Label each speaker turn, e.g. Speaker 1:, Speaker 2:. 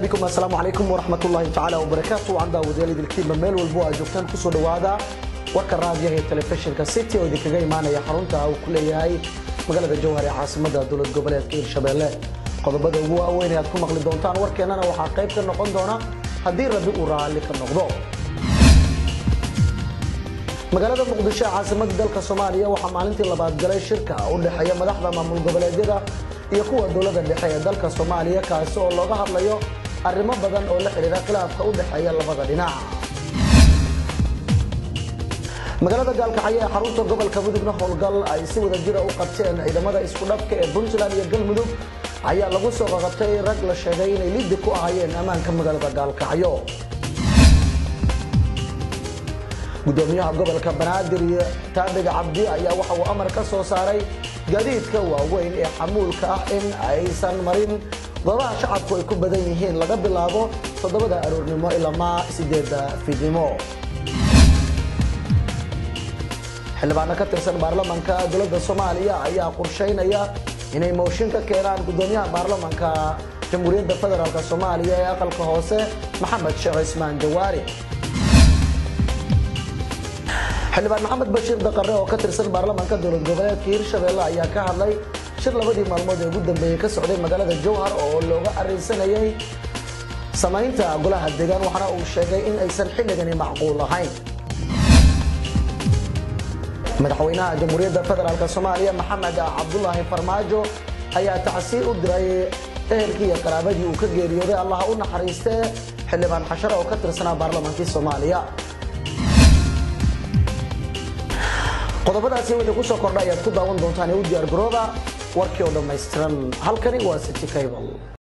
Speaker 1: bikm asalaamu calaykum waraxmatullaahi tacaala wabarakaatu waan daawadayaal idilkiinba meel walbo aad joogtaan kusoo dhowaada warka raadiyaha ee telefishinka city oo idinkaga imaanaya xarunta uu ku leeyahay magaalada jowhar ee caasimada dowlad goboleedka hirshabeelle qodobada ugu waaweyn ee aad ku maqli doontaan warkeennana waxaa qayb ka noqon doona haddii rabbi uu raalli ka noqdo magaalada muqdisho ee caasimada dalka soomaaliya waxaa maalintii labaad galay shirka u dhexeeya madaxda maamul goboleedyada iyo kuwa dowladda dhexe ee dalka soomaaliya kaasi oo looga hadlayo arrimo badan oo la xidhiira khilaafka u dhexeeya labada dhinac magaalada gaalkacyo ee xarunta gobolka mudugna howlgal ay si wada jira u qabteen ciidamada isku dhafka ee puntland iyo galmudug ayaa lagu soo qaqabtay rag la sheegay inay liddi ku ahaayeen ammaanka magaalada gaalkacyo gudoomiyaha gobolka banaadir iyo taabiga cabdi ayaa waxa uu amar ka soo saaray gaadiidka waaweyn ee xamuulka ah in aysan marin goobaha shacabku ay ku badan yihiin laga bilaabo toddobada aroornimo ilamaa sideedda fiidnimo xildhibaano ka tirsan baarlamanka dowladda soomaaliya ayaa qorshaynaya inay mooshin ka keenaan gudoomiyaha baarlamanka jamhuuriyadda federaalk soomaaliya ee aqalka hoose maxamed sheekh cismaan jawaari xildhibaan maxamed bashiir daqare oo ka tirsan baarlamanka dowlad goboleedka hirshabeelle ayaa ka hadlay shir labadii maalmood ee ugu dambeeyey ka socday magaalada jowhar oo looga arrinsanayay samaynta golaha deegaan waxaana uu sheegay in aysan xilligani macquul ahayn madaxweynaha jamhuuriyadda federaalk soomaaliya maxamed cabdulaahi farmaajo ayaa tacsiir u diray ehelkii iyo qaraabadii uu ka geeriyooday allaha u naxariistee xildhibaan xashare oo ka tirsanaa baarlamankii soomaaliya qodobadaasi wixii ku soo kordha ayaad ku daawan doontaan ee u diyaar garooba warkii oo dhammaystiran halkani waa city cable